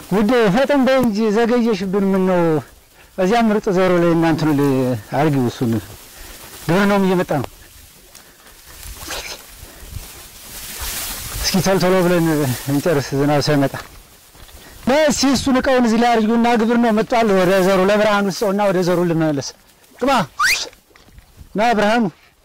ውድ ፈጠን በይ እንጂ ዘገየሽብን። ምን ነው እዚያ ምርጥ ዘሮ ላይ እናንትኑ አርጊው። እሱን ግብርናውም እየመጣ ነው። እስኪ ቶሎ ቶሎ ብለን እንጨርስ፣ ዝናብ ሳይመጣ በስ እሱን እቃውን እዚህ ላይ አድርጊውና ግብርናው መጥቷል። ወደ ዘሩ ለብርሃኑ ስጠውና ወደ ዘሩ ልመለስ። ግባ ና ብርሃኑ።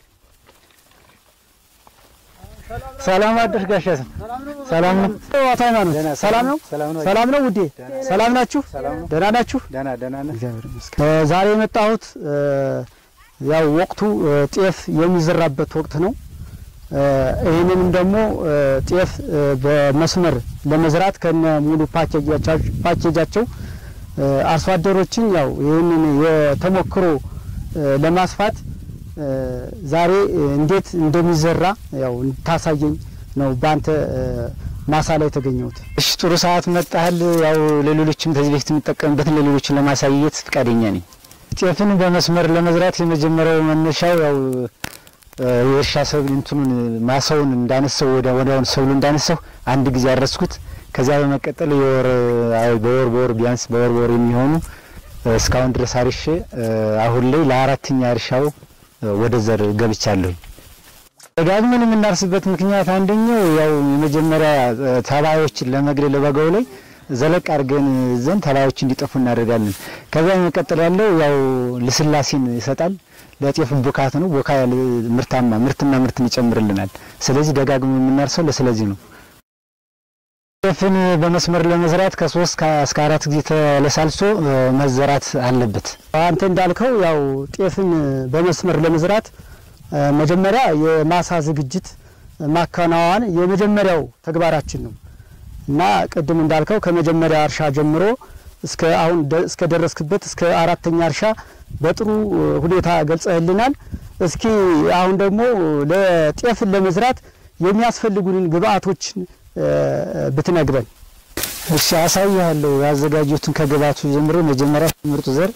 ሰላም አደርሽ ጋሻ ስም ሰላም ነው። አቶ ሃይማኖት ሰላም ነው። ሰላም ነው ውዴ፣ ሰላም ናችሁ? ደህና ናችሁ? ደህና ደህና ነህ? እ ዛሬ የመጣሁት እ ያው ወቅቱ እ ጤፍ የሚዘራበት ወቅት ነው። እ ይህንንም ደግሞ እ ጤፍ እ በመስመር ለመዝራት ከነ ሙሉ ፓኬጃቸው ፓኬጃቸው እ አርሶ አደሮችን ያው ይህንን የተሞክሮ እ ለማስፋት እ ዛሬ እ እንዴት እንደሚዘራ ያው እንድታሳየኝ ነው በአንተ እ ማሳ ላይ የተገኘሁት። እሺ ጥሩ ሰዓት መጣህል። ያው ለሌሎችም ከዚህ በፊት የምጠቀምበትን ለሌሎችን ለማሳየት ፈቃደኛ ነኝ። ጤፍን በመስመር ለመዝራት የመጀመሪያው መነሻው ያው እ የእርሻ ሰብል እንትኑን ማሳውን እንዳነሳው ወደ ወዲያውን ሰብሉ እንዳነሳው አንድ ጊዜ አረስኩት። ከዚያ በመቀጠል የወር አይ በወር በወር ቢያንስ በወር በወር የሚሆኑ እ እስካሁን ድረስ አርሼ እ አሁን ላይ ለአራተኛ እርሻው እ ወደ ዘር ገብቻለሁ። ደጋግመን የምናርስበት ምክንያት አንደኛው ያው የመጀመሪያ እ ተባዮችን ለመግደል በጋው ላይ ዘለቅ አድርገን ዘንድ ተባዮች እንዲጠፉ እናደርጋለን። ከዚያ በመቀጠል ያለው ያው ልስላሴን ይሰጣል። ለጤፍ ቦካት ነው። ቦካ ያለ ምርታማ ምርትና ምርትን ይጨምርልናል። ስለዚህ ደጋግሞ የምናርሰው ለስለዚህ ነው። ጤፍን በመስመር ለመዝራት ከሶስት እስከ አራት ጊዜ ተለሳልሶ እ መዘራት አለበት። አንተ እንዳልከው ያው ጤፍን በመስመር ለመዝራት እ መጀመሪያ የማሳ ዝግጅት ማከናወን የመጀመሪያው ተግባራችን ነው እና ቅድም እንዳልከው ከመጀመሪያ እርሻ ጀምሮ እስከ አሁን ደ- እስከ ደረስክበት እስከ አራተኛ እርሻ በጥሩ እ ሁኔታ ገልጸህልናል። እስኪ አሁን ደግሞ ለጤፍን ለመዝራት የሚያስፈልጉንን ግብአቶችን እ ብትነግረን። እሺ አሳያለሁ። ያዘጋጁትን ከግብአቱ ጀምሮ መጀመሪያ ምርጥ ዘር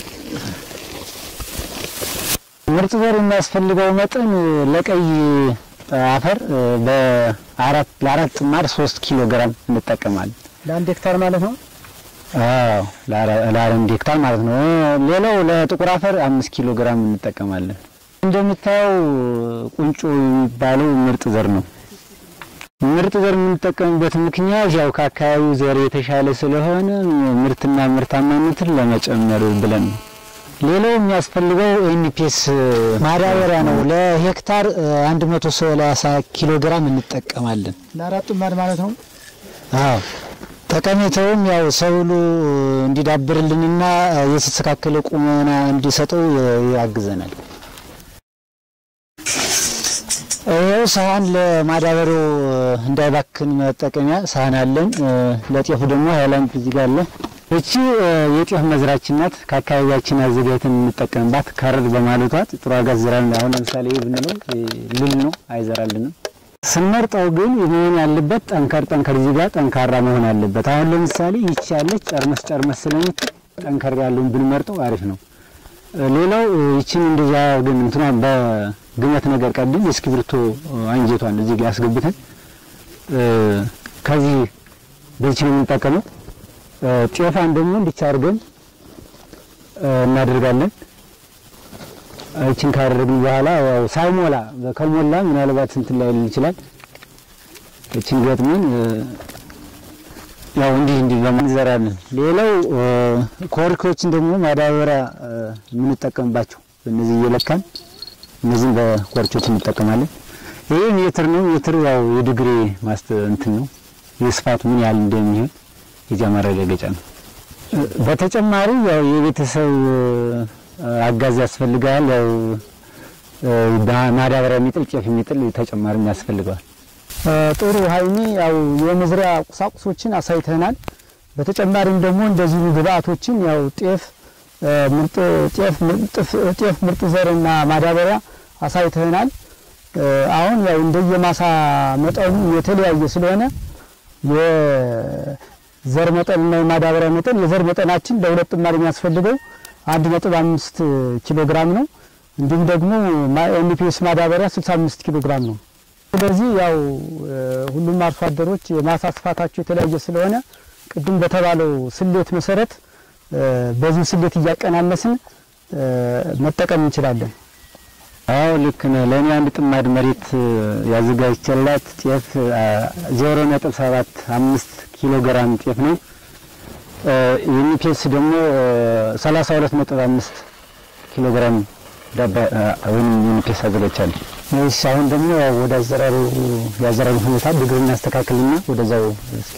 ምርጥ ዘር የሚያስፈልገው መጠን ለቀይ አፈር እ በአራት ለአራት ጥማድ ሶስት ኪሎ ግራም እንጠቀማለን። ለአንድ ሄክታር ማለት ነው። አዎ ለአራ- ለአንድ ሄክታር ማለት ነው። ሌላው ለጥቁር አፈር አምስት ኪሎ ግራም እንጠቀማለን። እንደምታየው ቁንጮ የሚባለው ምርጥ ዘር ነው። ምርጥ ዘር የምንጠቀምበት ምክንያት ያው ከአካባቢው ዘር የተሻለ ስለሆነ ምርትና ምርታማነትን ለመጨመር ብለን ነው። ሌላው የሚያስፈልገው ኤንፒኤስ ማዳበሪያ ነው። ለሄክታር እ 130 ኪሎ ግራም እንጠቀማለን። ለአራት ጥማድ ማለት ነው። አዎ ጠቀሜታውም ያው ሰብሉ እንዲዳብርልንና የተስተካከለ ቁመና እንዲሰጠው ያግዘናል። ይኸው ሳህን ለማዳበሪያው እንዳይባክን መጠቀሚያ ሳህን አለን። ለጤፉ ደግሞ ሃይላንድ እዚህ ጋር አለ። እቺ የጤፍ መዝራችን ናት። ከአካባቢያችን አዘጋጅተን የምንጠቀምባት ከረር በማለቷት ጥሩ ዋጋ ዝራን። አሁን ለምሳሌ ይህ ብንለው ልል ነው አይዘራልንም። ስንመርጠው ግን መሆን ያለበት ጠንከር ጠንከር እዚህ ጋር ጠንካራ መሆን አለበት። አሁን ለምሳሌ ይቺ ያለች ጨርመስ ጨርመስ ስለምትል ጠንከር ያለውን ብንመርጠው አሪፍ ነው። ሌላው ይችን እንደዛ ግን እንትኗ በግመት ነገር ቀድም የእስክሪብቶ አንጀቷን እዚህ ጋር ያስገብተን ከዚህ በዚህ ነው የምንጠቀመው። ጤፋን ደግሞ እንዲቻ አድርገን እናደርጋለን። እችን ካደረግን በኋላ ያው ሳይሞላ ከሞላ ምናልባት እንትን ላይ ሊል ይችላል። እችን ገጥመን ያው እንዲህ እንዲህ በማን እንዘራለን። ሌላው ኮርኮችን ደግሞ ማዳበሪያ የምንጠቀምባቸው እነዚህ እየለካን እነዚህም በኮርቾች እንጠቀማለን። ይሄ ሜትር ነው። ሜትር ያው የዲግሪ ማስተ እንትን ነው የስፋቱ ምን ያህል እንደሚሆን የዚያ ማረጋገጫ ነው። በተጨማሪ ያው የቤተሰብ አጋዝ ያስፈልጋል። ያው ማዳበሪያ የሚጥል ጤፍ የሚጥል ተጨማሪም ያስፈልገዋል። ጥሩ ሀይሚ፣ ያው የመዝሪያ ቁሳቁሶችን አሳይተናል። በተጨማሪም ደግሞ እንደዚሁ ግብአቶችን ያው ጤፍ ምርጥ ጤፍ ምርጥ ጤፍ ምርጥ ዘርና ማዳበሪያ አሳይተናል። አሁን ያው እንደየማሳ መጠኑ የተለያየ ስለሆነ የዘር መጠንና የማዳበሪያ መጠን የዘር መጠናችን ለሁለት ጥማድ የሚያስፈልገው አንድ ነጥብ አምስት ኪሎ ግራም ነው። እንዲሁም ደግሞ ኤንፒኤስ ማዳበሪያ 65 ኪሎ ግራም ነው። ስለዚህ ያው ሁሉም አርሶ አደሮች የማሳ ስፋታቸው የተለያየ ስለሆነ ቅድም በተባለው ስሌት መሰረት በዚህ ስሌት እያቀናነስን መጠቀም እንችላለን። አዎ ልክ ነህ። ለእኔ አንድ ጥማድ መሬት ያዘጋጅቼላት ጤፍ ዜሮ ነጥብ ሰባት አምስት ኪሎ ግራም ጤፍ ነው። ዩኒፔስ ደግሞ ሰላሳ ሁለት ነጥብ አምስት ኪሎ ግራም ዳባ ወይም ዩኒፔስ አዘጋጅቻለሁ። እሺ አሁን ደግሞ ወደ አዘራሩ የአዘራሩ ሁኔታ ድግር እናስተካክልና ወደዛው እስኪ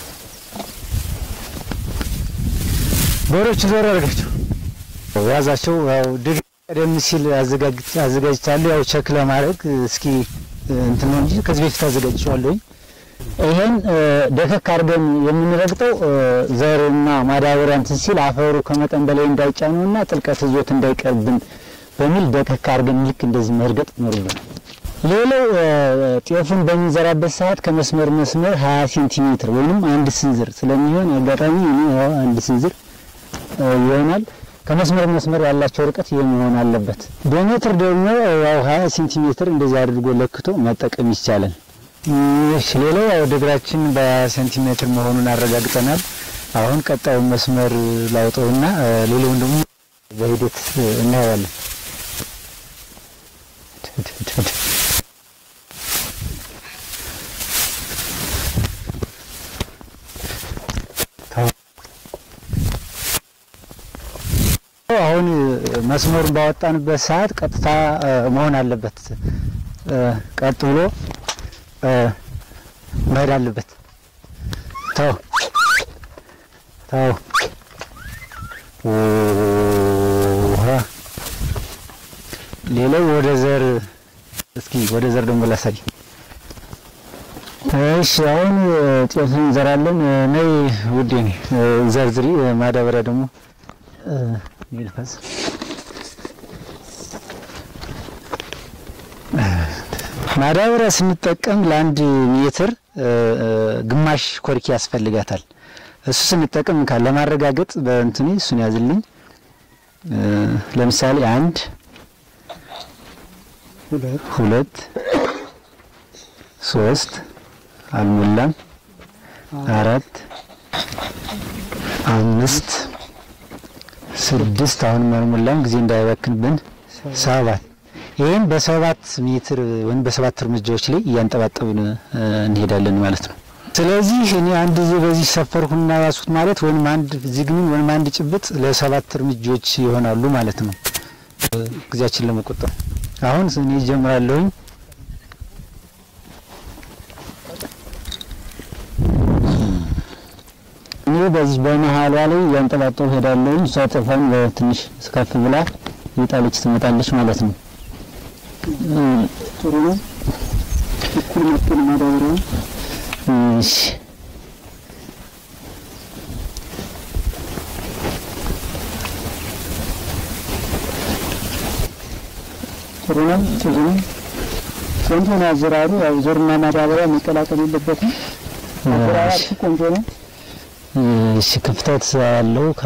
በሮች ዞር አድርጋቸው ያዛቸው። ያው ድግር ቀደም ሲል አዘጋጅቻለሁ። ያው ቸክ ለማድረግ እስኪ እንትን ነው እንጂ ከዚህ በፊት አዘጋጅቼዋለሁኝ። ይሄን ደከክ አድርገን የምንረግጠው ዘርና ማዳበሪያ እንትን ሲል አፈሩ ከመጠን በላይ እንዳይጫነውና ጥልቀት ይዞት እንዳይቀርብን በሚል ደከክ አድርገን ልክ እንደዚህ መርገጥ ይኖርብናል። ሌላው ጤፉን በምንዘራበት ሰዓት ከመስመር መስመር 20 ሴንቲሜትር ወይንም አንድ ስንዝር ስለሚሆን አጋጣሚ እኔ ያው አንድ ስንዝር ይሆናል። ከመስመር መስመር ያላቸው ርቀት ይህ መሆን አለበት። በሜትር ደግሞ ያው 20 ሴንቲሜትር እንደዚህ አድርጎ ለክቶ መጠቀም ይቻላል። እሺ ሌላው ያው ድግራችን በ20 ሴንቲሜትር መሆኑን አረጋግጠናል። አሁን ቀጣዩን መስመር ላውጠውና ሌላውን ደግሞ በሂደት እናየዋለን። አሁን መስመሩን ባወጣንበት ሰዓት ቀጥታ መሆን አለበት። ቀጥ ብሎ መሄድ አለበት። ተው ተው ውሃ ሌላው ወደ ዘር እስኪ ወደ ዘር ደግሞ ላሳይ። እሺ አሁን ጤፍ እንዘራለን። ነይ ውዴ ነይ ዘርዝሪ። ማዳበሪያ ደግሞ ይልፈስ ማዳበሪያ ስንጠቀም ለአንድ ሜትር ግማሽ ኮርኪ ያስፈልጋታል። እሱ ስንጠቀም ካለ ለማረጋገጥ በእንትኔ እሱን ያዝልኝ። ለምሳሌ አንድ ሁለት ሶስት አልሞላም፣ አራት አምስት ስድስት አሁንም አልሞላም፣ ጊዜ እንዳይባክንብን ሰባት ይህም በሰባት ሜትር ወይም በሰባት እርምጃዎች ላይ እያንጠባጠብን እንሄዳለን ማለት ነው። ስለዚህ እኔ አንድ ጊዜ በዚህ ሰፈርኩና ያሱት ማለት ወይም አንድ ዚግሚን ወይም አንድ ጭብጥ ለሰባት እርምጃዎች ይሆናሉ ማለት ነው፣ ጊዜያችን ለመቆጠብ። አሁን እኔ ጀምራለሁኝ። እኔ በዚህ በመሀሏ ላይ እያንጠባጠቡ ሄዳለሁኝ። እሷ ጤፏን በትንሽ ከፍ ብላ የጣለች ትመጣለች ማለት ነው። ጥሩ ነው። እኩል መጥን ማዳበሪያ እሺ ጥሩ ነው። ጥሩ ነው። ቆንጆ ነው አዘራሩ። ያው ዘርና ማዳበሪያ መቀላቀል የለበትም። አዘራራችሁ ቆንጆ ነው። እሺ ክፍተት ያለው ከ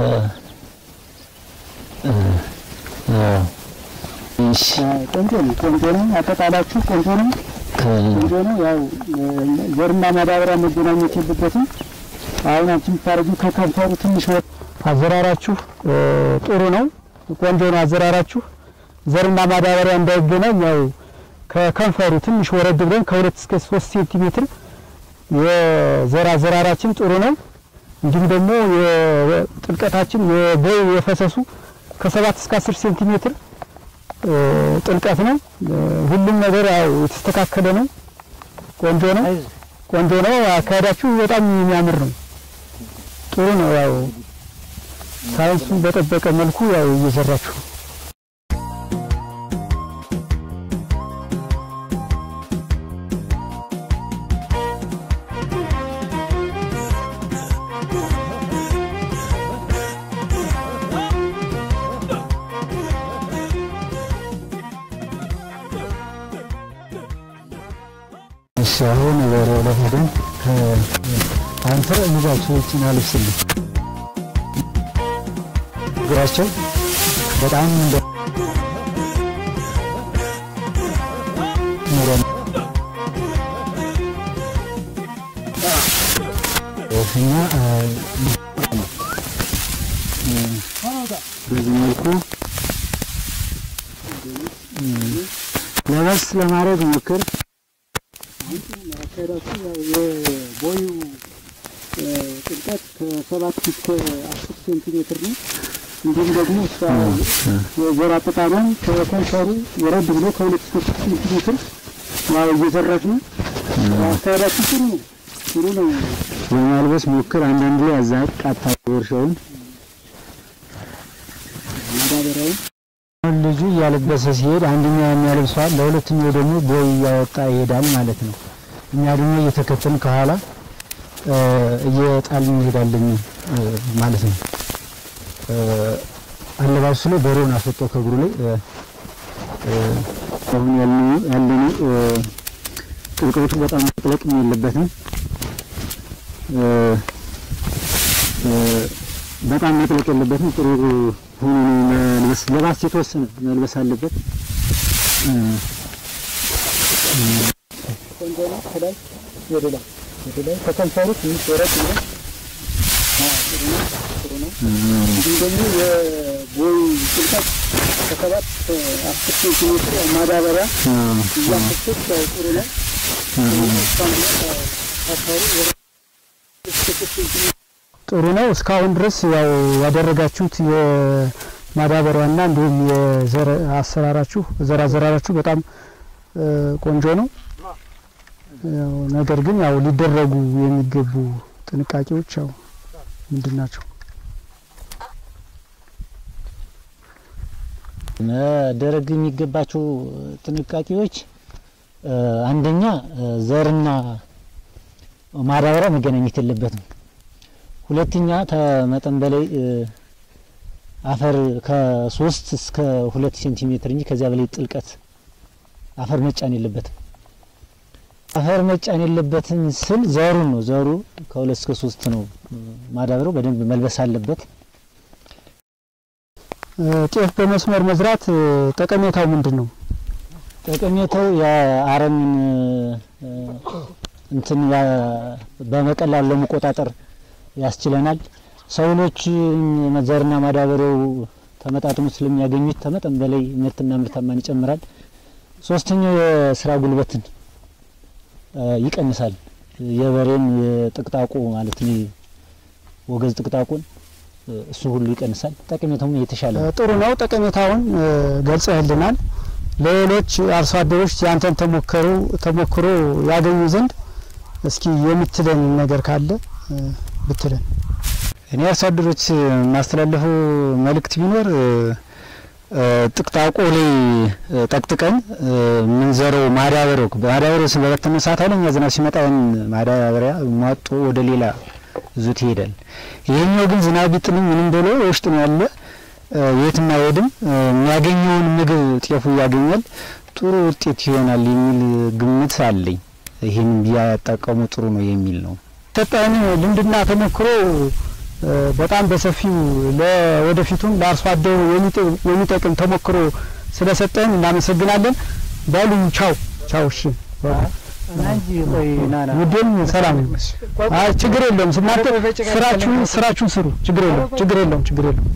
እሺ ቆንጆ ነው። ቆንጆ ነው። አጠቃላችሁ ቆንጆ ነው። ቆንጆ ነው። ያው ዘርና ማዳበሪያ መገናኘት የለበትም። አሁን አንቺ የምታደርጊው ከከንፈሩ ትንሽ ወጥ አዘራራችሁ ጥሩ ነው። ቆንጆ ነው አዘራራችሁ። ዘርና ማዳበሪያ እንዳይገናኝ ያው ከከንፈሩ ትንሽ ወረድ ብለን ከሁለት እስከ ሶስት ሴንቲሜትር የዘር አዘራራችን ጥሩ ነው። እንዲሁም ደግሞ የጥልቀታችን የቦይ የፈሰሱ ከሰባት እስከ አስር ሴንቲሜትር ጥልቀት ነው። ሁሉም ነገር ያው የተስተካከለ ነው። ቆንጆ ነው። ቆንጆ ነው። አካሄዳችሁ በጣም የሚያምር ነው። ጥሩ ነው። ያው ሳይንሱን በጠበቀ መልኩ ያው እየሰራችሁ ነው። እሺ አሁን ወደ ሁለት ሄደን አንተ ልጃቸው ውጭን አልብስልኝ እግራቸው በጣም እንደ ኑሮ እኛ በዚህ መልኩ ለበስ ለማድረግ ሞክር። የቦዩ ጥልቀት ከሰባት እስከ አስር ሴንቲሜትር ነው። እንዲሁም ደግሞ እሷ የዘር አጠቃላይ ከኮንፈሩ ወረድ ብሎ ከሁለት እስከ ሶስት ሴንቲሜትር ያው እየዘራች ነው። አካሄዳችን ጥሩ ነው፣ ጥሩ ነው። ለማልበስ ሞክር። አንዳንድ ላይ አዛቅ ቃታ እርሻውን ማዳበሪያውን አሁን ልጁ እያለበሰ ሲሄድ አንደኛው የሚያለብሰዋል፣ ለሁለተኛው ደግሞ ቦይ እያወጣ ይሄዳል ማለት ነው። እኛ ደግሞ እየተከተልን ከኋላ እየጣልን እንሄዳለን ማለት ነው። አለባበሱ ላይ በሬውን አስወጦ ከእግሩ ላይ አሁን ያለነው ጥልቀቱ በጣም መጥለቅ የለበትም። በጣም መጥለቅ የለበትም። ጥሩ ሆኖ መልበስ ለባስ የተወሰነ መልበስ አለበት። ቆንጆ ነው። ከላይ ወደ ላይ ወደ ላይ ከከንፈሩ ትንሽ ወረድ ብሎ ጥሩ ነው፣ ጥሩ ነው። እንዲሁም ደግሞ የቦይ ጥልቀት ከሰባት አስር ሴንቲሜትር ማዳበሪያ እያፈሰስ ያው ጥሩ ነው። ጥሩ ነው። እስካሁን ድረስ ያው ያደረጋችሁት የማዳበሪያና እንዲሁም የዘር አሰራራችሁ ዘር አዘራራችሁ በጣም ቆንጆ ነው። ያው ነገር ግን ያው ሊደረጉ የሚገቡ ጥንቃቄዎች ያው ምንድን ናቸው? መደረግ የሚገባቸው ጥንቃቄዎች አንደኛ ዘርና ማዳበሪያ መገናኘት የለበትም። ሁለተኛ ከመጠን በላይ አፈር ከሶስት እስከ ሁለት ሴንቲሜትር እንጂ ከዚያ በላይ ጥልቀት አፈር መጫን የለበትም። አፈር መጫን የለበትም ስል ዘሩን ነው። ዘሩ ከሁለት እስከ ሶስት ነው። ማዳበሪያው በደንብ መልበስ አለበት። ጤፍ በመስመር መዝራት ጠቀሜታው ምንድን ነው? ጠቀሜታው የአረምን እንትን በመቀላሉ ለመቆጣጠር ያስችለናል። ሰብሎች ዘርና ማዳበሪያው ተመጣጥሞ ስለሚያገኙት ከመጠን በላይ ምርትና ምርታማን ይጨምራል። ሶስተኛው የስራ ጉልበትን ይቀንሳል። የበሬን የጥቅጣቁ ማለት ነው ወገዝ ጥቅጣቁን እሱ ሁሉ ይቀንሳል። ጠቀሜታውም የተሻለ ነው። ጥሩ ነው። ጠቀሜታውን ገልጸህልናል። ለሌሎች አርሶ አደሮች ያንተን ተሞከሩ ተሞክሮ ያገኙ ዘንድ እስኪ የምትለን ነገር ካለ ብትለን። እኔ አርሶ አደሮች የማስተላለፈው መልእክት ቢኖር ጥቅጣቆ ላይ ጠቅጥቀን የምንዘረው ማዳበሪያው ማዳበሪያው በበተነ ሰዓት ኃይለኛ ዝናብ ሲመጣ ያን ማዳበሪያ ሟጦ ወደ ሌላ ይዞት ይሄዳል። ይሄኛው ግን ዝናብ ቢጥልም ምንም ብሎ ውስጥ ነው ያለ የትም አይሄድም። የሚያገኘውን ምግብ ጤፉ ያገኛል። ጥሩ ውጤት ይሆናል የሚል ግምት አለኝ። ይህን ቢያጠቀሙ ጥሩ ነው የሚል ነው። ሰጠን ልምድና ተሞክሮ በጣም በሰፊው ለወደፊቱም ለአርሶ አደሩ የሚጠቅም ተሞክሮ ስለሰጠን እናመሰግናለን። በሉ ቻው ቻው። እሺ ውዴም ሰላም። አይ ችግር የለውም። እናንተ ስራችሁን ስራችሁን ስሩ። ችግር የለውም። ችግር የለውም። ችግር የለውም።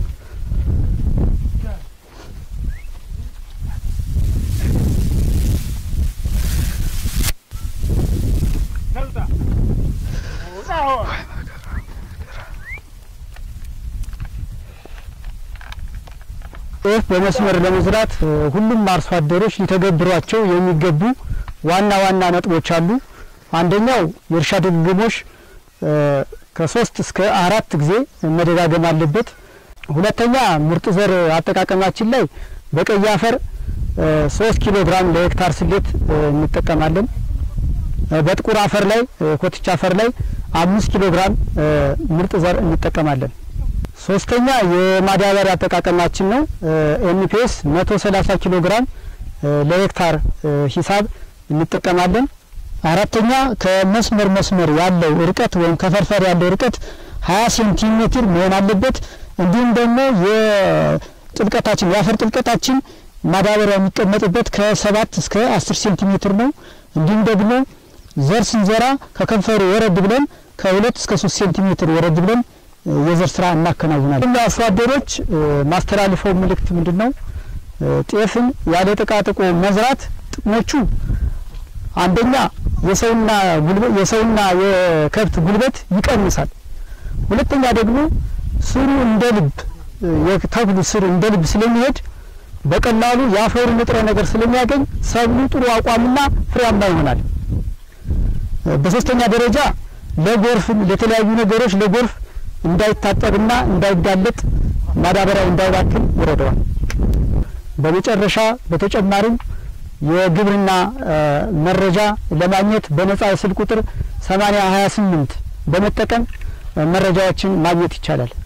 ጤፍ በመስመር ለመዝራት ሁሉም አርሶ አደሮች ሊተገብሯቸው የሚገቡ ዋና ዋና ነጥቦች አሉ። አንደኛው የእርሻ ድግግሞሽ ከሶስት እስከ አራት ጊዜ መደጋገም አለበት። ሁለተኛ ምርጥ ዘር አጠቃቀማችን ላይ በቀይ አፈር ሶስት ኪሎ ግራም ለሄክታር ስሌት እንጠቀማለን። በጥቁር አፈር ላይ ኮትቻ አፈር ላይ አምስት ኪሎ ግራም ምርጥ ዘር እንጠቀማለን። ሶስተኛ የማዳበሪያ አጠቃቀማችን ነው። ኤንፒኤስ መቶ ሰላሳ ኪሎ ግራም ለሄክታር ሂሳብ እንጠቀማለን። አራተኛ ከመስመር መስመር ያለው ርቀት ወይም ከፈርፈር ያለው ርቀት ሀያ ሴንቲሜትር መሆን አለበት። እንዲሁም ደግሞ የጥልቀታችን የአፈር ጥልቀታችን ማዳበሪያ የሚቀመጥበት ከሰባት እስከ አስር ሴንቲሜትር ነው። እንዲሁም ደግሞ ዘር ስንዘራ ከከንፈሩ ወረድ ብለን ከሁለት እስከ ሶስት ሴንቲሜትር ወረድ ብለን የዘር ስራ እናከናውናለን። አርሶ አደሮች ማስተላልፈው መልእክት ምንድን ነው? ጤፍን ያለ ጥቃጥቆ መዝራት ጥቅሞቹ አንደኛ የሰውና ጉልበት የሰውና የከብት ጉልበት ይቀንሳል። ሁለተኛ ደግሞ ስሩ እንደ ልብ የተክሉ ስር እንደ ልብ ስለሚሄድ በቀላሉ የአፈሩ ንጥረ ነገር ስለሚያገኝ ሰብሉ ጥሩ አቋምና ፍሬያማ ይሆናል። በሶስተኛ ደረጃ ለጎርፍ ለተለያዩ ነገሮች ለጎርፍ እንዳይታጠብና እንዳይጋለጥ ማዳበሪያው እንዳይባክን ይረዳዋል። በመጨረሻ በተጨማሪም የግብርና መረጃ ለማግኘት በነጻ የስልክ ቁጥር 8028 በመጠቀም መረጃዎችን ማግኘት ይቻላል።